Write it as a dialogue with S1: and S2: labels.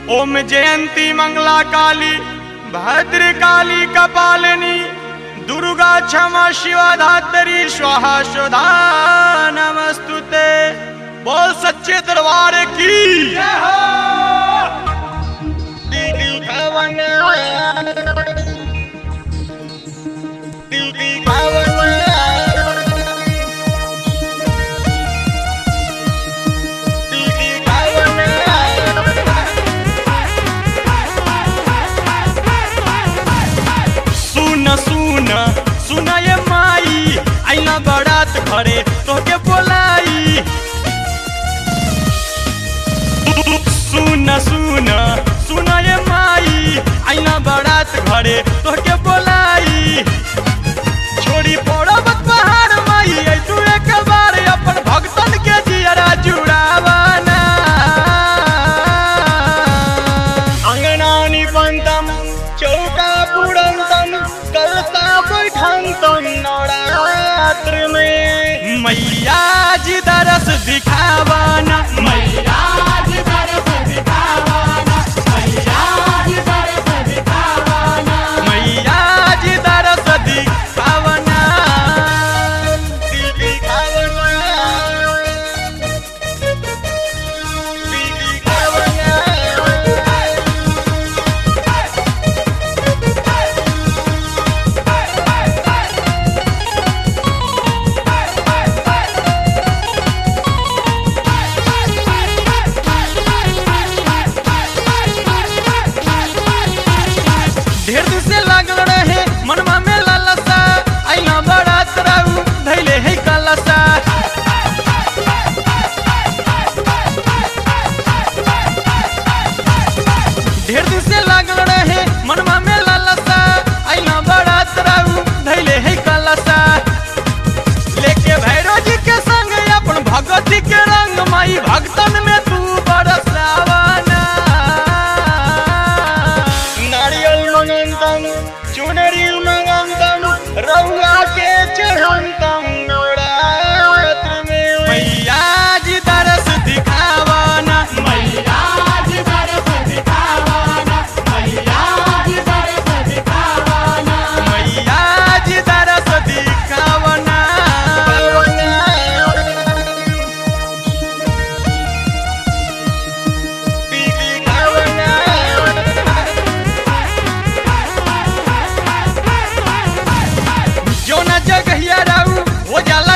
S1: ओम जयंती मंगला काली भद्र काली कपालिनी दुर्गा क्षमा शिवा धात्री स्वाहा सुधा नमस्तुते बोल सच्चे दरबार की दीदी भवन दीदी भवन दीदी भवन सुन सुन सुन ये माई आईना बरात घरे तोके बोलाई सुन सुन सुन ये माई आईना बरात घरे तोके बोलाई छोड़ी पड़ब पहाड़ माई आई तू एक बार अपन भक्तन के जियरा जुड़ावाना अंगनानी पंतम चौका पुरंतम कलता बैठंतम नवरात्र में मैया जी दरस दिखावाना मैया जी दरस दिखावाना मैया जी दरस दिखावाना मैया जी दरस दिखावाना दिखावाना दिखावाना ढेर दिन से लागल रहे मनवा में लालसा आईना बड़ा तराऊ धैले है कालसा ढेर दिन से लागल रहे मनवा में लालसा आईना बड़ा तराऊ धैले है कालसा लेके भैरव जी के संग अपन भगवती के रंग माई भक्तन में तू बरसावाना नारियल मंगंतम चुनरी मंगंतम रउआ के चढ़ंतम नवरात्र में मैया जी दरस दिखावाना मैया जी दरस दिखावाना मैया जी दरस दिखावाना मैया जी दरस दिखावाना जो न जगहिया रहू वो जाला